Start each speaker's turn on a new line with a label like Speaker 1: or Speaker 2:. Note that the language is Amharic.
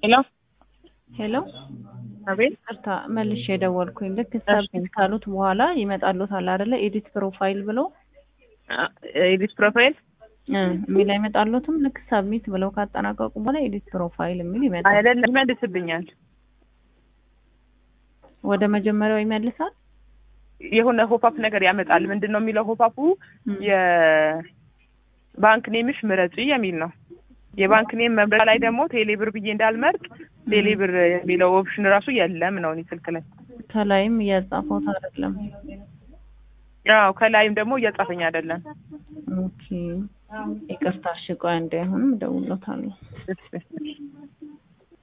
Speaker 1: ሄሎ
Speaker 2: ሄሎ
Speaker 1: አቤት
Speaker 2: ቅርታ መልሼ የደወልኩኝ ልክ ሰብሚት ካሉት በኋላ ይመጣሉታል አይደለ ኤዲት ፕሮፋይል ብሎ
Speaker 1: ኤዲት ፕሮፋይል
Speaker 2: እ የሚል አይመጣሉትም ልክ ሰብሚት ብለው ካጠናቀቁ በኋላ ኤዲት ፕሮፋይል የሚል ይመጣል
Speaker 1: አይደለም ይመልስብኛል
Speaker 2: ወደ መጀመሪያው ይመልሳል
Speaker 1: የሆነ ሆፓፕ ነገር ያመጣል ምንድን ነው የሚለው ሆፓፑ
Speaker 2: እ
Speaker 1: የባንክ ኔምሽ ምረጪ የሚል ነው የባንክ ኔም መምረጥ ላይ ደግሞ ቴሌብር ብዬ እንዳልመርጥ ቴሌብር የሚለው ኦፕሽን ራሱ የለም ነው እኔ ስልክ ላይ
Speaker 2: ከላይም እያጻፈውት አይደለም
Speaker 1: አዎ ከላይም ደግሞ እያጻፈኝ አይደለም
Speaker 2: ኦኬ ይቅርታ እሺ ቆይ አንዴ አሁንም እደውልለታለሁ
Speaker 1: እሺ